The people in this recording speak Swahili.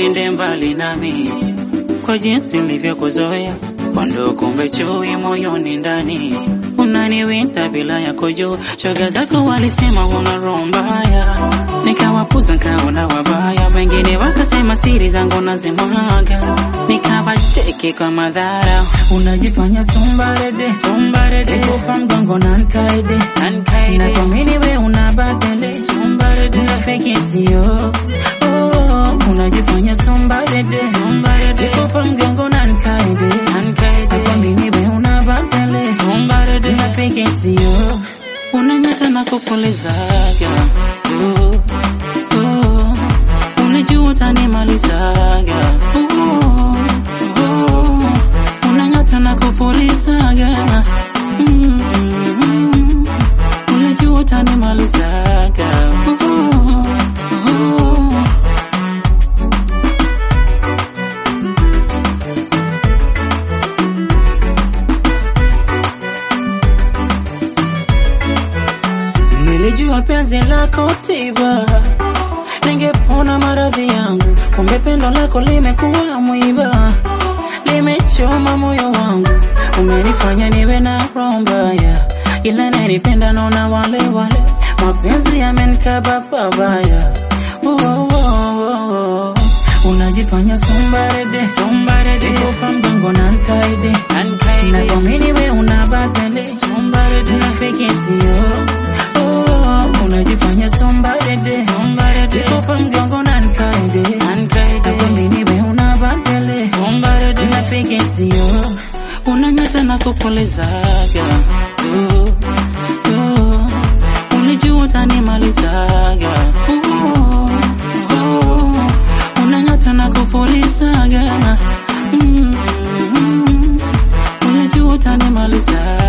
usiende mbali nami kwa jinsi nilivyokuzoea kondo, kumbe chui moyoni ndani unaniwinda bila ya kujua. Shoga zako walisema una roho mbaya, nikawapuza nkaona wabaya, wengine wakasema siri zangu nazimwaga, nikawacheki kwa madhara. Unajifanya sombarede Sombarede, Nikupa mgongo na nkaide nankaide, Nakwamini we una batele sombarede, Unafeki sio oh, Unajifanya sombarede sombarede, Nikupa mgongo na nkaide nankaide, Nakwamini we una batele sombarede, Unafeki sio unanyata na kupulizaga uh, uh, unajua utanimalizaga uh, uh, unang'ata na kupulizaga mm, mm, unajua utanimalizaga uh, uh, Nilijua penzi lako tiba, ningepona maradhi yangu, kumbe pendo lako limekuwa mwiba, limechoma moyo wangu, umenifanya niwe na roho mbaya, ila nanipenda naona wale wale, mapenzi yamenikaba pabaya. Oh, oh, oh, oh. Unajifanya sombarede, sombarede, nikupa mgongo na nkaide, nankaide, nakwamini we una batele, sombarede, Unafiki sio oh, unajifanya sombarede sombarede, Nikupa mgongo na nkaide nankaide, Nakwamini we una batele sombarede, Unafiki sio unanyata na kupulizaga uh, uh, unijua utanimalizaga uh, uh, unanyata na kupulizaga mm, mm, unijua utanimalizaga